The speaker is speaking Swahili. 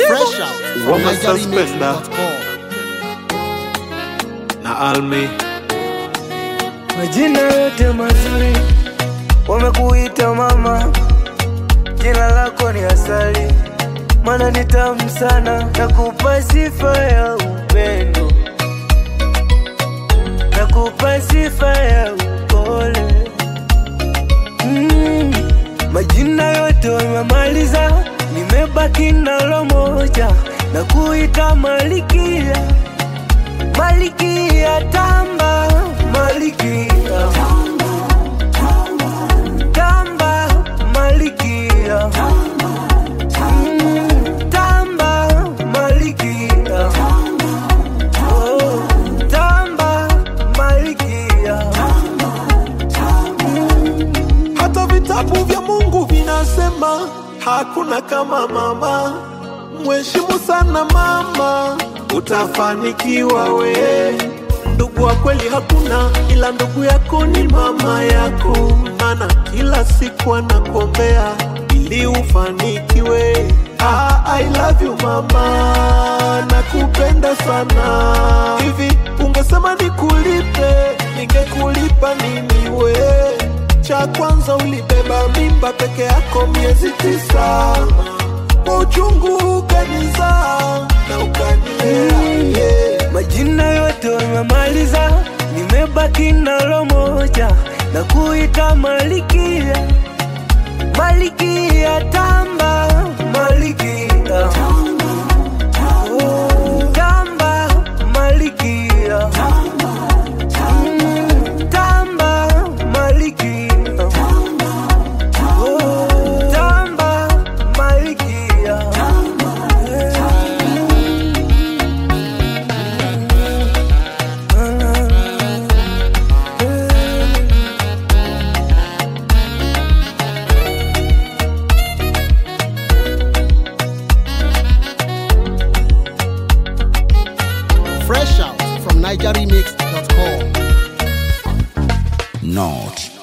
Fresh out from Wama NigerianMix.com. na Almi Majina yote mazuri wamekuita mama, jina lako ni asali, mana ni tamu sana, nakupa sifa ya upendo, nakupa sifa ya upole. Mm, majina yote wamemaliza, nimebaki nalo moja, na kuita Malikia, Malikia tamba, Malikia tamba, Malikia Mm, tamba, Malikia Oh, tamba, Malikia hata vitabu vya Mungu vinasema hakuna kama mama. Mheshimu sana mama, utafanikiwa we. Ndugu wa kweli hakuna, ila ndugu yako ni mama yako, maana kila siku anakuombea ili ufanikiwe. Ah, I love you mama, nakupenda sana. Hivi ungesema nikulipe, ningekulipa nini we? Cha kwanza ulibeba mimba peke yako miezi tisa, kwa uchungu ukanizaa na ukanilea yeah. Majina yote wamemaliza, nimebaki nalo moja, na kuita Malikia, Malikia tamba, Malikia Oh, tamba, Malikia Mm, tamba, Malikia Oh, tamba, Malikia Fresh out from NigerianMix.com. Not